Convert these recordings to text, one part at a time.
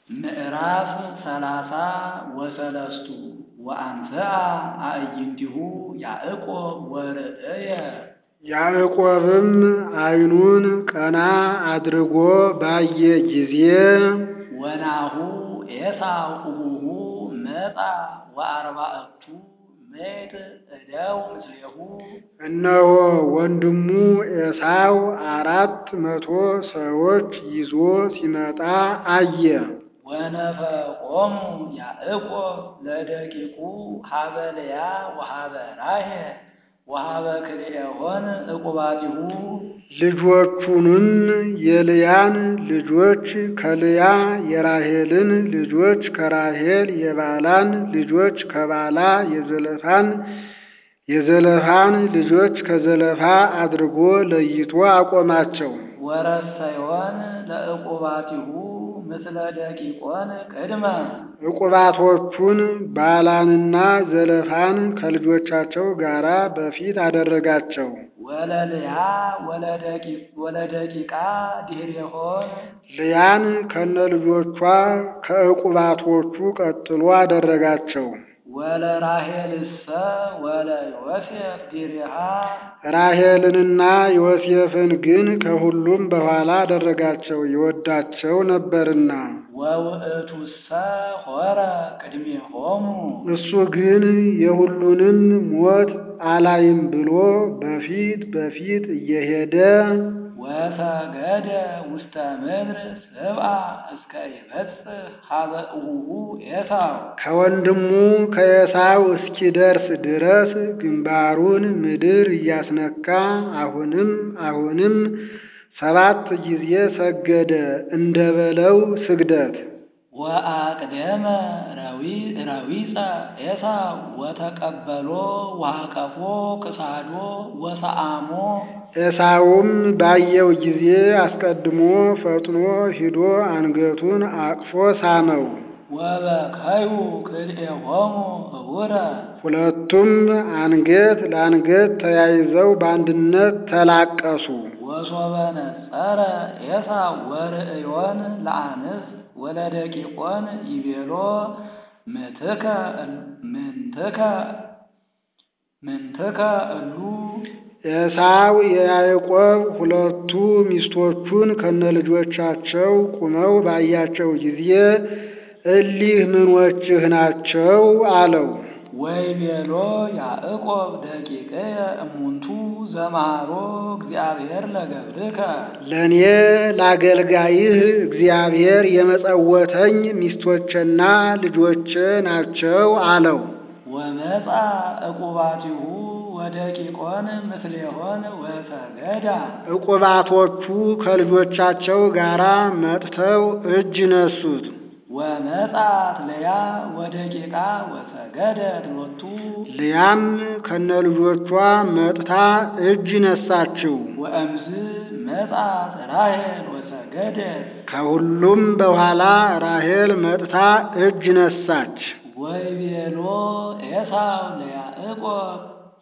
ምዕራፍ ሰላሳ ወሰለስቱ ወአንሥአ አዕይንቲሁ ያዕቆብ ወርእየ ያዕቆብም ዓይኑን ቀና አድርጎ ባየ ጊዜ ወናሁ ኤሳው እቡሁ መጻ ወአርባዕቱ ምዕት እደው ምስሌሁ እነሆ ወንድሙ ኤሳው አራት መቶ ሰዎች ይዞ ሲመጣ አየ። ወነፈቆሙ ያዕቆብ ለደቂቁ ሀበ ልያ ወሀበ ራሔል ወሀበ ክልኤሆን ዕቁባቲሁ ልጆቹንም የልያን ልጆች ከልያ የራሔልን ልጆች ከራሔል የባላን ልጆች ከባላ የዘለፋን የዘለፋን ልጆች ከዘለፋ አድርጎ ለይቶ አቆማቸው። ወረሰዮን ለዕቁባቲሁ ምስለ ደቂቆን ቅድመ ዕቁባቶቹን ባላንና ዘለፋን ከልጆቻቸው ጋር በፊት አደረጋቸው። ወለልያ ወለደቂቃ ድኅሬሆን ልያን ከነልጆቿ ከዕቁባቶቹ ቀጥሎ አደረጋቸው። ወለራሔልሰ ወለዮሴፍ ድኅሬሃ ራሔልንና ዮሴፍን ግን ከሁሉም በኋላ አደረጋቸው፣ ይወዳቸው ነበርና። ወውእቱሰ ሆረ ቅድሜሆሙ እሱ ግን የሁሉንም ሞት አላይም ብሎ በፊት በፊት እየሄደ ወሰገደ ውስተ ምድር ስብአ እስከ ይበጽሕ ሀበ እቡሁ ኤሳው ከወንድሙ ከኤሳው እስኪደርስ ድረስ ግንባሩን ምድር እያስነካ አሁንም አሁንም ሰባት ጊዜ ሰገደ፣ እንደ በለው ስግደት። ወአቅደመ ረዊፀ ኤሳው ወተቀበሎ ወአቀፎ ክሳዶ ወሰአሞ ኤሳውም ባየው ጊዜ አስቀድሞ ፈጥኖ ሂዶ አንገቱን አቅፎ ሳመው። ወበከዩ ክልኤሆሙ ህቡረ ሁለቱም አንገት ለአንገት ተያይዘው በአንድነት ተላቀሱ። ወሶበ ነጸረ ኤሳው ወርእዮን ለአንስት ወለደቂቆን ይቤሎ ምትከ ምንትከ ምንትከ እሉ ኤሳው የያዕቆብ ሁለቱ ሚስቶቹን ከነልጆቻቸው ቁመው ባያቸው ጊዜ እሊህ ምኖችህ ናቸው? አለው። ወይቤሎ ያዕቆብ ደቂቅየ እሙንቱ ዘመሃሮ እግዚአብሔር ለገብርከ ለእኔ ለአገልጋይህ እግዚአብሔር የመጸወተኝ ሚስቶቼና ልጆቼ ናቸው አለው። ወመጻ ዕቁባቲሁ ወደቂቆን ምስሌሆን ወሰገዳ ዕቁባቶቹ ከልጆቻቸው ጋር መጥተው እጅ ነሱት። ወመጻት ልያ ወደቂቃ ወሰገደት ሎቱ ልያም ከነልጆቿ መጥታ እጅ ነሳችው። ወእምዝ መጻት ራሔል ወሰገደት ከሁሉም በኋላ ራሔል መጥታ እጅ ነሳች። ወይቤሎ ኤሳው ለያዕቆብ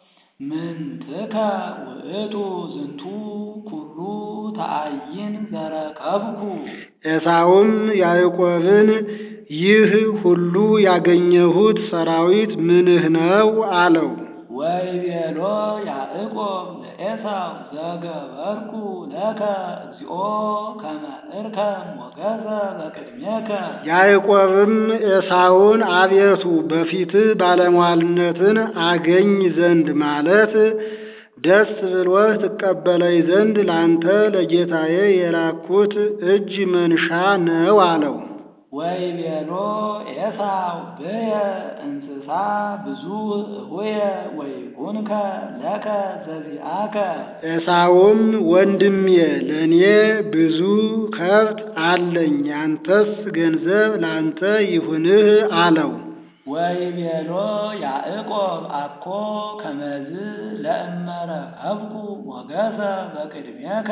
ምንትከ ውእቱ ዝንቱ ኩሉ ተአይን ዘረከብኩ ኤሳውም ያዕቆብን ይህ ሁሉ ያገኘሁት ሰራዊት ምንህ ነው? አለው። ወይቤሎ ያዕቆብ ለኤሳው ዘገበርኩ ለከ እግዚኦ ከመ እርከብ ሞገሰ በቅድሜከ ያዕቆብም ኤሳውን አቤቱ በፊትህ ባለሟልነትን አገኝ ዘንድ ማለት ደስ ብሎህ ትቀበለኝ ዘንድ ላንተ ለጌታዬ የላኩት እጅ መንሻ ነው አለው። ወይቤሎ ኤሳው ብየ እንስሳ ብዙ እሁየ ወይኩንከ ለከ ዘዚአከ ኤሳውም ወንድሜ ለእኔ ብዙ ከብት አለኝ፣ ያንተስ ገንዘብ ላንተ ይሁንህ አለው። ወይቤሎ ያዕቆብ አኮ ከመዝ ለእመረከብኩ ሞገሰ በቅድሜከ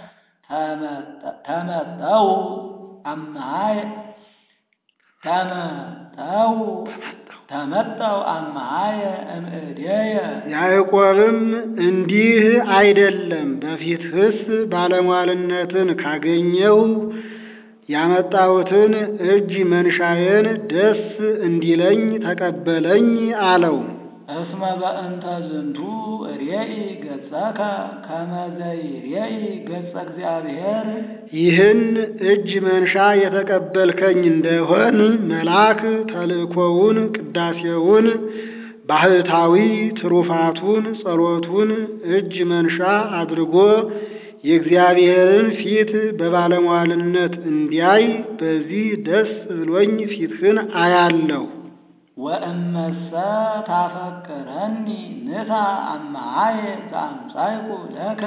ተመጠው አማይ ተመጠው ተመጠው አማየ እምእዴየ ያዕቆብም እንዲህ አይደለም፣ በፊትህስ ባለሟልነትን ካገኘው ያመጣሁትን እጅ መንሻዬን ደስ እንዲለኝ ተቀበለኝ አለው። እስመ በእንተ ዝንቱ ርኤኢ ገጸከ ከመ ዘይርኤኢ ገጸ እግዚአብሔር ይህን እጅ መንሻ የተቀበልከኝ እንደሆን መልአክ ተልእኮውን፣ ቅዳሴውን፣ ባህታዊ ትሩፋቱን፣ ጸሎቱን እጅ መንሻ አድርጎ የእግዚአብሔርን ፊት በባለሟልነት እንዲያይ በዚህ ደስ ብሎኝ ፊትህን አያለሁ። ወእመሰ ታፈቅረኒ ንሳ አማየ ዘአምሳይኩ ለከ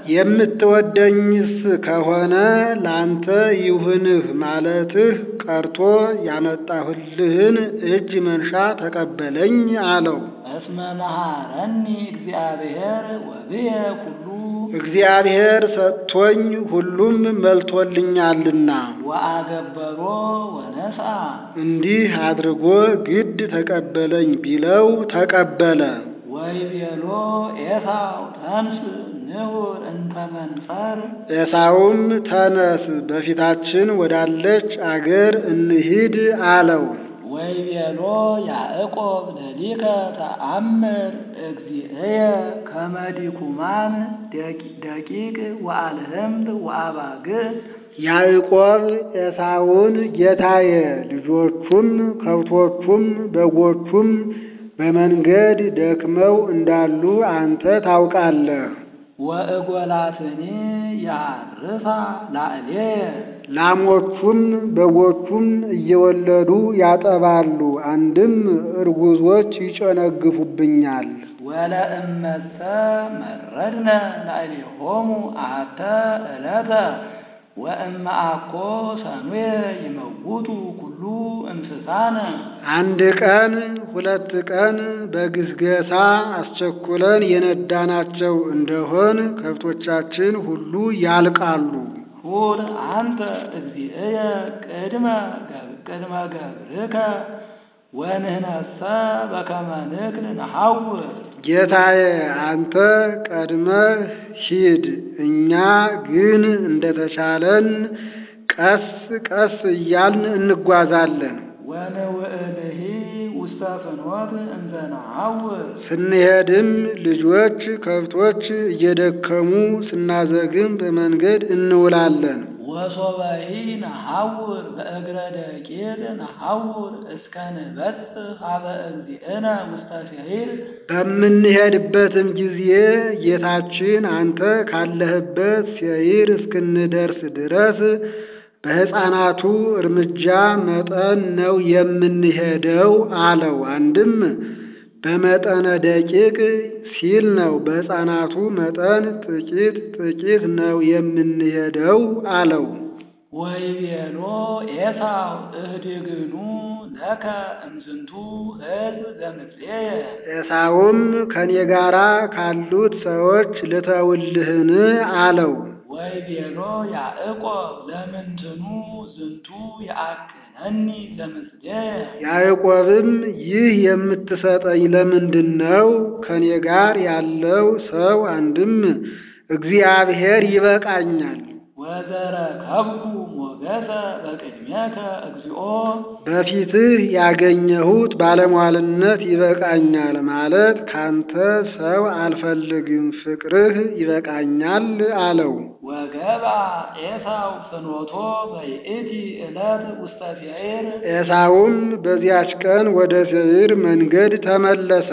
የምትወደኝስ ከሆነ ላንተ ይሁንህ ማለትህ ቀርቶ ያመጣሁልህን እጅ መንሻ ተቀበለኝ አለው። እስመ መሃረኒ እግዚአብሔር ወብየ ኩሉ እግዚአብሔር ሰጥቶኝ ሁሉም መልቶልኛልና ወአገበሮ ወነስአ እንዲህ አድርጎ ግድ ተቀበለኝ ቢለው ተቀበለ። ወይቤሎ ኤሳው ተንስ ንሁር እንተ መንፈር ኤሳውም ተነስ በፊታችን ወዳለች አገር እንሂድ አለው። ወይቤሎ ያዕቆብ ለሊከ ተአምር እግዚእየ ከመ ዲኩማን ደቂቅ ወአልህምት ወአባግዕ ያዕቆብ ኤሳውን ጌታዬ፣ ልጆቹም ከብቶቹም በጎቹም በመንገድ ደክመው እንዳሉ አንተ ታውቃለህ። ወእጎላትኒ ያርሳ ላዕሌየ ላሞቹም በጎቹም እየወለዱ ያጠባሉ፣ አንድም እርጉዞች ይጨነግፉብኛል። ወለእመሰ መረድነ ላዕሌሆሙ አሐተ ዕለተ ወእመ አኮ ሰኑየ ይመውቱ ኩሉ እንስሳነ አንድ ቀን ሁለት ቀን በግስገሳ አስቸኩለን የነዳናቸው እንደሆን ከብቶቻችን ሁሉ ያልቃሉ። ሁር አንተ እግዚእየ ቅድመ ቅድመ ገብርከ ወንህነሰ በከመ ንክል ነሐውር ጌታዬ አንተ ቀድመህ ሂድ፣ እኛ ግን እንደተቻለን ቀስ ቀስ እያልን እንጓዛለን። ወንውእልሂ ውስተ ፍኖት እንዘ ነሐውር ስንሄድም ልጆች ከብቶች እየደከሙ ስናዘግም በመንገድ እንውላለን። ወሶበሂ ነሐውር በእግረ ደቂቅ ነሐውር እስከ ንበጽሕ ሀበ እግዚእነ ውስተ ሴይር በምንሄድበትም ጊዜ ጌታችን አንተ ካለህበት ሴይር እስክንደርስ ድረስ በሕፃናቱ እርምጃ መጠን ነው የምንሄደው አለው። አንድም በመጠነ ደቂቅ ሲል ነው። በሕፃናቱ መጠን ጥቂት ጥቂት ነው የምንሄደው አለው። ወይቤሎ ኤሳው እህድግኑ ለከ እምዝንቱ ሕዝብ ዘምጽኤየ ኤሳውም ከኔ ጋራ ካሉት ሰዎች ልተውልህን አለው። ወይቤሎ ያዕቆብ ለምንትኑ ዝንቱ የአክነኒ ለምጽኤየ ያዕቆብም ይህ የምትሰጠኝ ለምንድን ነው? ከኔ ጋር ያለው ሰው አንድም እግዚአብሔር ይበቃኛል። ወዘረከብኩ ሞገሰ በቅድሜከ እግዚኦ በፊትህ ያገኘሁት ባለሟልነት ይበቃኛል ማለት ካንተ ሰው አልፈልግም፣ ፍቅርህ ይበቃኛል አለው። ወገባ ኤሳው ፍኖቶ በይእቲ ዕለት ውስተ ሴይር ኤሳውም በዚያች ቀን ወደ ሴይር መንገድ ተመለሰ።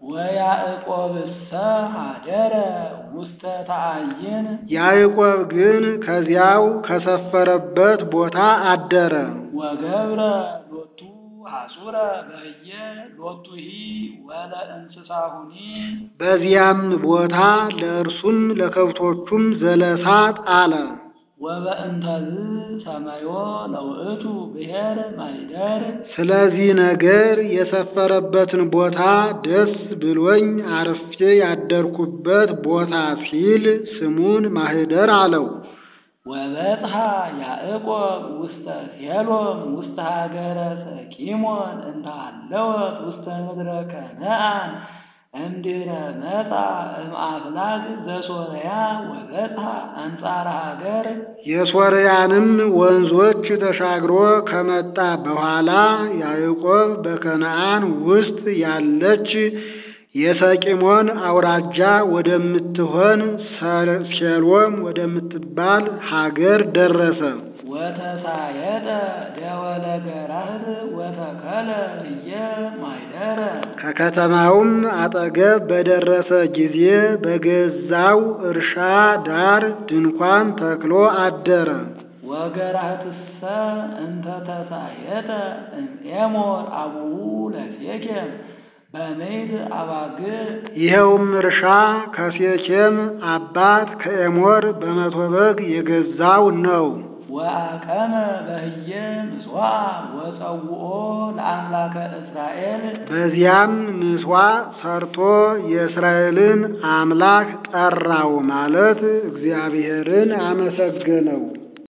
ወያዕቆብሰ ሀደረ ውስተ ተአይን ያዕቆብ ግን ከዚያው ከሰፈረበት ቦታ አደረ። ወገብረ ሎቱ ሐጹረ በህየ ሎቱሂ ወለ እንስሳሁኒ በዚያም ቦታ ለእርሱም ለከብቶቹም ዘለሳ ጣለ። ወበእንተዝ ሰመዮ ለውእቱ ብሔር ማይደር ስለዚህ ነገር የሰፈረበትን ቦታ ደስ ብሎኝ አርፌ ያደርኩበት ቦታ ሲል ስሙን ማህደር አለው። ወበጽሐ ያዕቆብ ውስተ ሴሎም ውስተ ሀገረ ሰኪሞን እንተ ሃለወት ውስተ ምድረ ከነአን እምድኅረ መጻ እምአፍላግ ዘሶርያ ወበጽሐ አንጻረ ሀገር የሶርያንም ወንዞች ተሻግሮ ከመጣ በኋላ ያዕቆብ በከነዓን ውስጥ ያለች የሰቂሞን አውራጃ ወደምትሆን ሴሎም ወደምትባል ሀገር ደረሰ። ወተሳየጠ ደወለ ገራህር ወተከለ ህየ ማይደረ ከከተማውም አጠገብ በደረሰ ጊዜ በገዛው እርሻ ዳር ድንኳን ተክሎ አደረ። ወገራህትሰ እንተ ተሳየጠ እምኤሞር አቡሁ ለሴኬም በምድር አባግዕ ይኸውም እርሻ ከሴኬም አባት ከኤሞር በመቶ በግ የገዛው ነው። ወአቀመ በህየ ምጽዋ ወጸውኦ ለአምላከ እስራኤል በዚያም ምሥዋዕ ሰርቶ የእስራኤልን አምላክ ጠራው ማለት እግዚአብሔርን አመሰገነው።